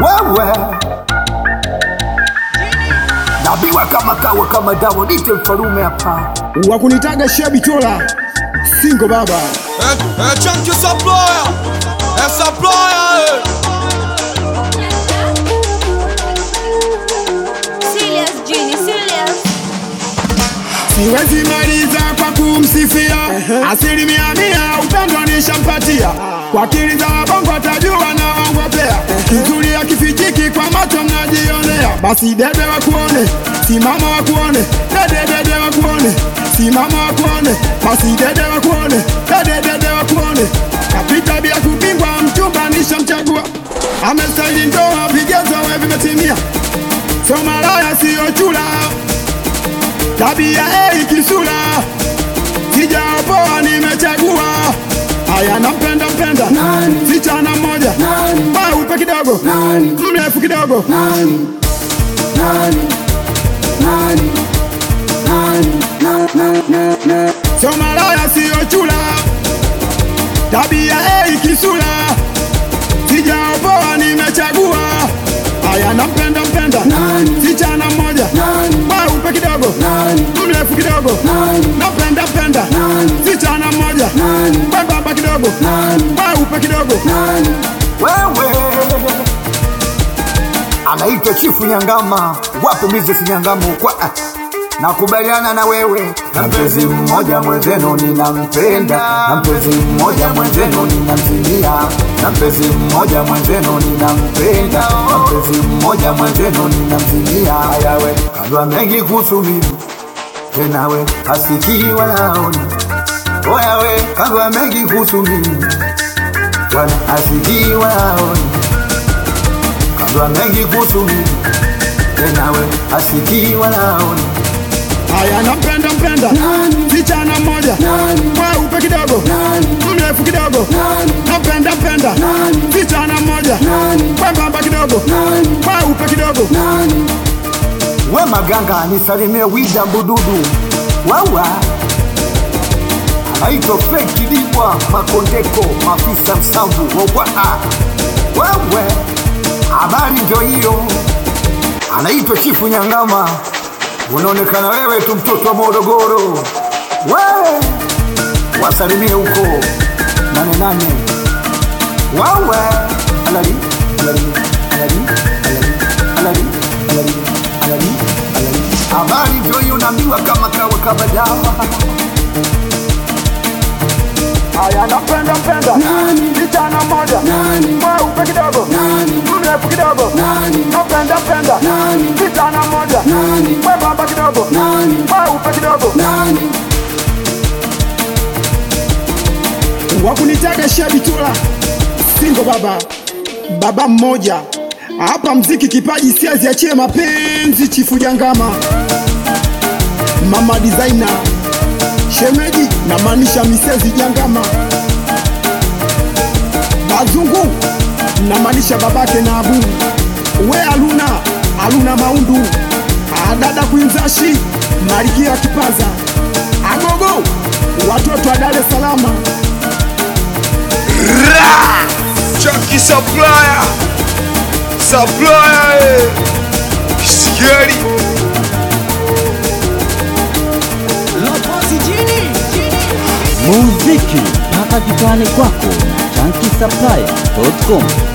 wewe nabiwa kama kawa kama dawa dite mfalume hapa wakunitaga shabitola singo baba Eh, eh, chunky supplier. Eh, supplier, eh. Serious, Genie, serious. siwezi maliza kwa kumsifia asilimia mia upendo nishampatia kwa akili za wabongo atajua na wangopea kizuri akifichiki kwa macho mnajionea basi dede wakuone simama wakuone dede dede wakuone simama wakuone basi dede wakuone dede dede wakuone kapita bila kupingwa mchumba nishamchagua amestahili ndoa vigezo we vimetimia so malaya siyo chula tabia ei kisula sijaopoa nimechagua haya nampenda mpenda sichana mmoja mweupe kidogo mrefu kidogo so malaya siyo chula tabia ei kisula sijaopoa nimechagua haya nampenda mpenda sichana mmoja mweupe kidogo mrefu kidogo napenda penda sichana mmoja mwembamba kidogo mweupe kidogo wewe anaitwa chifu nyangama wape mizesi nyangama kwa nakubaliana na wewe na mpenzi mmoja mwenzenu ninampenda na mpenzi mmoja mwenzenu ninamzimia na mpenzi mmoja mwenzenu ninampenda na mpenzi mmoja mwenzenu ninamzimia ayawe kajua mengi kuhusu mimi tenawe hasikii walaoni oyawe kajua mengi kuhusu mimi Bwana hasikii walaoni kajua mengi kuhusu mimi tenawe hasikii walaoni haya nampenda mpenda sichana mmoja mweupe kidogo mrefu kidogo napenda penda sichana mmoja mwembamba kidogo mweupe kidogo we maganga nisalimie wida mbududu wawa anaitwa feki dibwa makondeko mafisa msambu wawaa wewe habari ndio hiyo anaitwa chifu nyangama unaonekana wewe tu mtoto wa morogoro we wasalimie huko nane nane wawe alali alali alali alali alali alali alali alali habari ndio hiyo naambiwa kama kawa kama dawa haya napenda mpenda sichana mmoja mweupe kidogo mrefu kidogo napenda penda sichana mmoja mwembamba kidogo mweupe kidogo wakunitaga shabitula singo baba baba mmoja hapa mziki kipaji siaziachie mapenzi chifu jangama mama designer shemeji na maanisha misezi jangama bazungu na maanisha babake na abu we aluna aluna maundu adada kwinzashi malikia kipaza agogo watoto wa dar es salama Ra! Chunky supplier. Supplier, eh. Scary. muziki mpaka kitani kwako na chankisaplaya.com